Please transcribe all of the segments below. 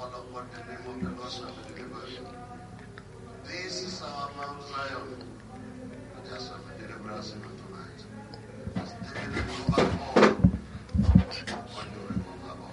call upon the name of the Lord shall be delivered. This is our Mount Zion. And there shall be deliverance even tonight. As David recovered all, when you recover all.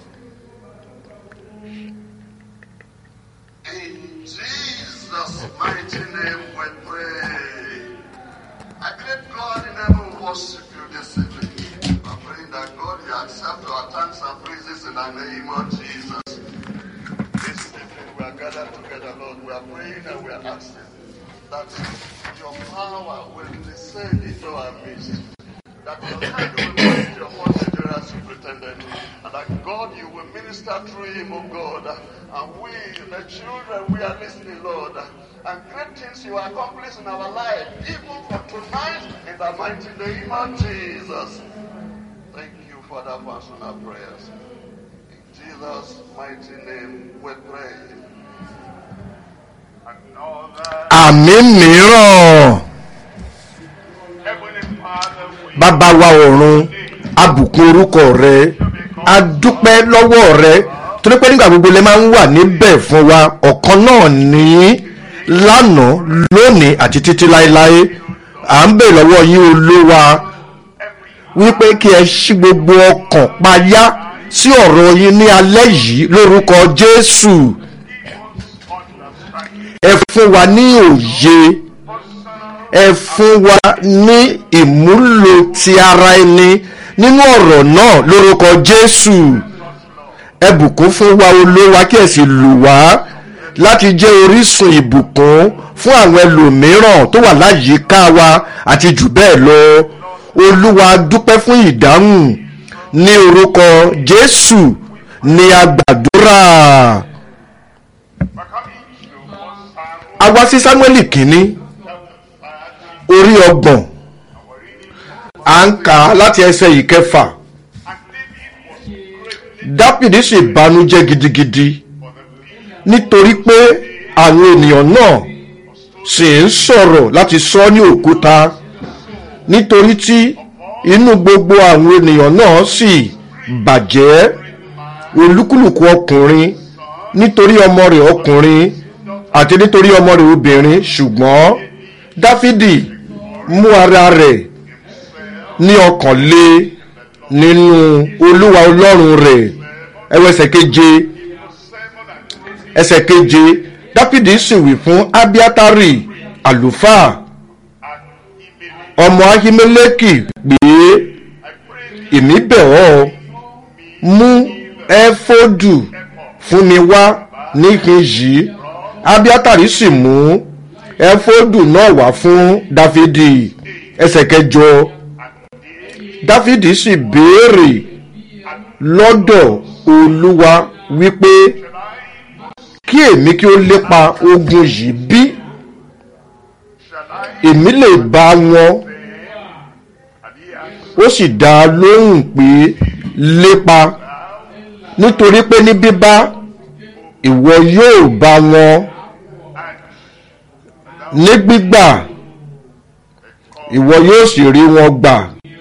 In Jesus' mighty name we pray. I great God in heaven worship you this evening. I'm praying that God will accept our thanks and praises in the name of Jesus. This evening we are gathered together, Lord. We are praying and we are asking that your power will descend into our midst. That your hand will be upon the general superintendent. And that God, you will minister through him, O God. And we, the children, we are listening, Lord. And great things you accomplish in our life, even for tonight, in the mighty name of Jesus. Thank you, Father, for answering our prayers. In Jesus' mighty name we pray. Another àmì mìíràn Heavenly Father, we bàbá wa ọ̀run abùkún orúkọ rẹ a dúpẹ́ lọ́wọ́ rẹ torí pé nígbà gbogbo lè máa ń wà níbẹ̀ fún wa ọ̀kan náà ní lánàá lónìí àti títí láéláé à ń bè lọ́wọ́ yín olúwa wípé kí ẹ ṣí gbogbo ọkàn payá sí ọ̀rọ̀ yín ní alẹ́ yìí lórúkọ jésù ẹ fún wa ní òye ẹ fún wa ní ìmúlò ti ara ẹni nínú ọ̀rọ̀ náà lórúkọ jésù ẹ bùkún fún wa olówó kí ẹ sì lù wá láti jẹ́ orísun ìbùkún fún àwọn ẹlòmíràn tó wà láyìíká wa àti jù bẹ́ẹ̀ lọ olúwa dúpẹ́ fún ìdáhùn ní orúkọ jésù ní agbàdúrà a wá sí sámúẹ́lì kínní orí ọgbọ̀n à ń kà á láti ẹsẹ̀ ìkẹfà dápìdì sì banújẹ́ gidigidi nítorí pé àwọn ènìyàn náà sì ń sọ̀rọ̀ láti sọ ní òkúta nítorí tí inú gbogbo àwọn ènìyàn náà sì bàjẹ́ olúkúlùkù ọkùnrin nítorí ọmọ rẹ̀ ọkùnrin àti nítorí ọmọ rẹ̀ obìnrin ṣùgbọ́n dáfídì mú ara rẹ̀ ní ọkàn lé nínú olúwa ọlọ́run rẹ̀ ẹwọ ẹsẹ̀ keje ẹsẹ̀ keje dáfídì sì wí fún abiatari àlùfáà ọmọ ahimeleki pé èmi bẹ̀ ọ́ mú ẹfọ́dù fún mi wá níkẹyìí abiatari sì mú ẹfọ́dù náà wá fún dáfídì ẹsẹ̀ kẹjọ dáfídì sì béèrè lọ́dọ̀ olúwa wípé kí èmi kí ó lépa ogun yìí bí èmi lè bá wọn ó sì dá a lóhùn pé lépa nítorí pé ní bíbá ìwọ yóò bá wọn ní gbígbà ìwọ yóò sì rí wọn gbà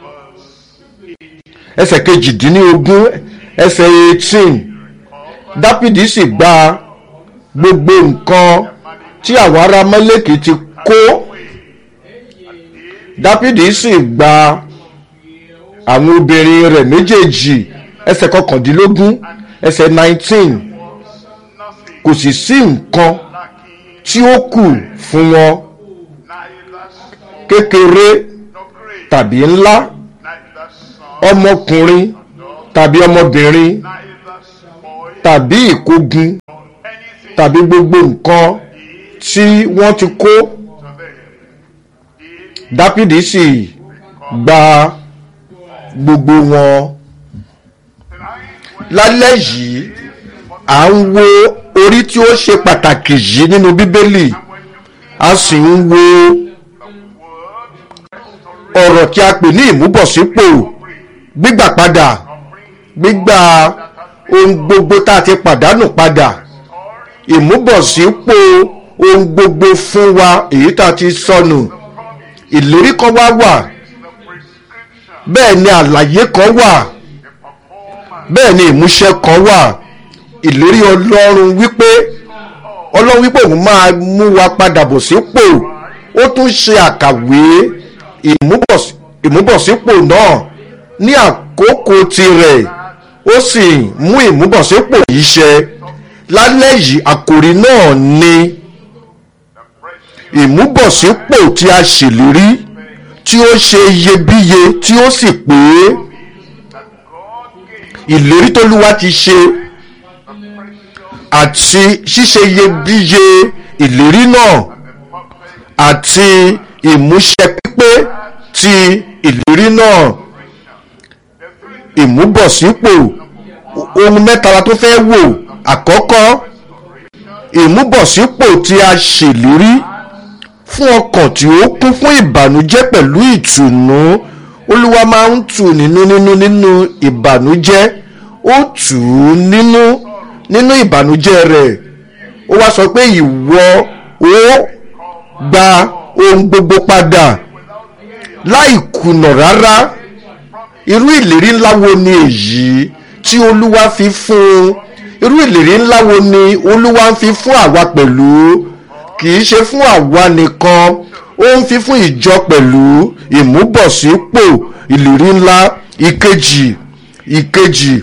ẹsẹ̀ kejìdínlógún ẹsẹ̀ eighteen dápìdì sì gba gbogbo nǹkan tí àwọn ará mọ́lẹ́kì ti kó dápìdì sì gba àwọn obìnrin rẹ̀ méjèèjì ẹsẹ̀ kọkàndínlógún ẹsẹ̀ nineteen kò sì sí nǹkan tí ó kù fún wọn kékeré tàbí ńlá ọmọkùnrin tàbí ọmọbìnrin tàbí ìkógun tàbí gbogbo nǹkan tí wọ́n ti kó dápìdì sì gba gbogbo wọn lálẹ́ yìí à ń wo orí tí ó ṣe pàtàkì yìí nínú bíbélì a sì ń wo ọ̀rọ̀ tí a pè ní ìmúbọ̀sípò gbígbà padà gbígbà ohun gbogbo tá a ti pàdánù padà ìmúbọ̀sípò ohun gbogbo fún wa èyí tá a ti sọnù ìlérí kan wá wà bẹ́ẹ̀ ni àlàyé kan wà bẹ́ẹ̀ ni ìmúṣẹ kan wà ìlérí ọlọ́run wípé ọlọ́run wípé òun máa mú wa padà bọ̀ sípò ó tún ṣe àkàwé ìmúbọ̀s- ìmúbọ̀sípò náà ní àkókò tirẹ̀ ó sì mú ìmúbọ̀sípò yìí ṣẹ lálẹ́ yìí àkòrí náà ni ìmúbọ̀sípò tí a ṣèlérí tí ó ṣe iyebíye tí ó sì pé ìlérí tólúwa ti ṣe àti ṣíṣe iyebíye ìlérí náà àti ìmúṣẹ pípé ti ìlérí náà ìmúbọ̀sípò ohun mẹ́ta la tó fẹ́ wò àkọ́kọ́ ìmúbọ̀sípò tí a ṣèlérí fún ọkàn tí ó kún fún ìbànújẹ́ pẹ̀lú ìtùnú olúwa máa ń tù nínú nínú nínú ìbànújẹ́ ó tù ú nínú nínú ìbànújẹ́ rẹ̀ ó wá sọ pé ìwọ ó gba ohun gbogbo padà láì kùnà rárá irú ìlérí ńlá wo ni èyí tí olúwa fi fún un irú ìlérí ńlá wo ni olúwa ń fi fún àwa pẹ̀lú kì í ṣe fún àwa nìkan ó ń fi fún ìjọ pẹ̀lú ìmúbọ̀sípò ìlérí ńlá ìkejì ìkejì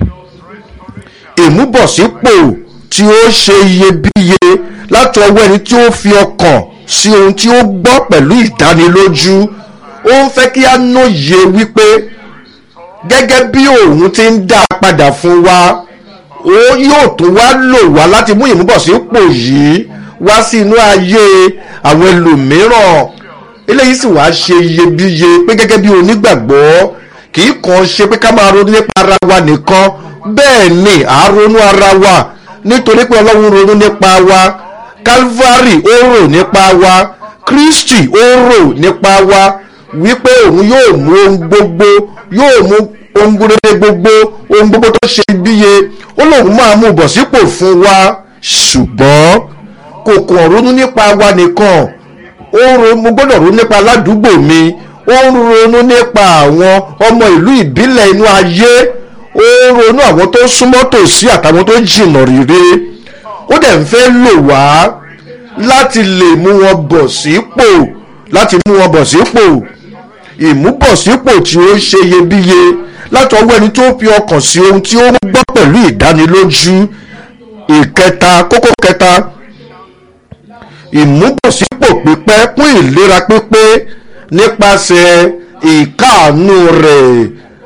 ìmúbọ̀sípò tí ó ṣe iyebíye láti ọwọ́ ẹni tí ó fi ọkàn sí ohun tí ó gbọ́ pẹ̀lú ìdánilójú ó ń fẹ́ kí á nóye wípé gẹ́gẹ́ bí òun ti ń dá a padà fún wa ó yóò tún wá lò wá láti mú ìmúbọ̀sípò yìí wá sí inú ayé àwọn ẹlòmíràn eléyìí sì wá ṣe iyebíye pé gẹ́gẹ́ bí onígbàgbọ́ kì í kàn ṣe pé ká máa ronú nípa ara wa nìkan bẹ́ẹ̀ ni à á ronú ara wa nítorí pé ọlọ́run ronú nípa wa calvary ó rò nípa wa kristi ó rò nípa wa wípé òun yóò mú ohun gbogbo yóò mú ohun gbogbo gbogbo ohun gbogbo tó ṣe bíye ó lóun máa mú bọ̀ sípò fún wa ṣùgbọ́n kò kàn ronú nípa wa nìkan ó ro mo gbọ́dọ̀ ronú nípa aládùúgbò mi ó ń ronú nípa àwọn ọmọ ìlú ìbílẹ̀ inú ayé ó ń ronú àwọn tó súnmọ́ tòsí àtàwọn tó jìnnà rere ó dẹ̀ ń fẹ́ lò wá láti lè mú wọn bọ̀ sípò láti mú wọn bọ̀ sípò ìmúbọ̀sípò tí ó ṣe iyebíye láti ọwọ́ ẹni tó fi ọkàn sí ohun tí ó ń gbọ́ pẹ̀lú ìdánilójú ìkẹta kókó kẹta ìmúbọ̀sípò pípẹ́ fún ìlera pípé nípasẹ̀ ìkáàánú rẹ̀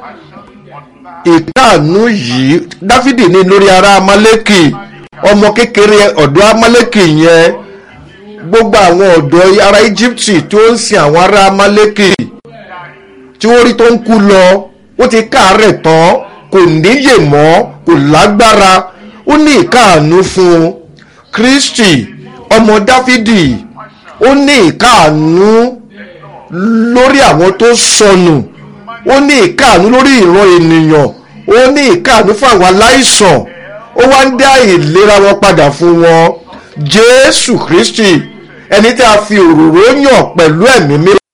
ìkáàánú yìí dáfídì ní lórí ara amálékì ọmọ kékeré ọ̀dọ́ amálékì yẹn gbogbo àwọn ọ̀dọ́ ará íjíbítì tó ń sin àwọn ará amálékì tí wọ́n rí tó ń kú lọ ó ti káàárẹ̀ tán kò níyè mọ́ kò lágbára ó ní ìkáàánú fún un kristi ọmọ dáfídì ó ní ìkáàánú lórí àwọn tó sọnù ó ní ìkáàánú lórí ìran ènìyàn ó ní ìkáàánú fún àwọn aláìsàn ó wá ń dá ìlera wọn padà fún wọn jésù kristi ẹni tí a fi òróró yàn pẹ̀lú ẹ̀mí mímọ́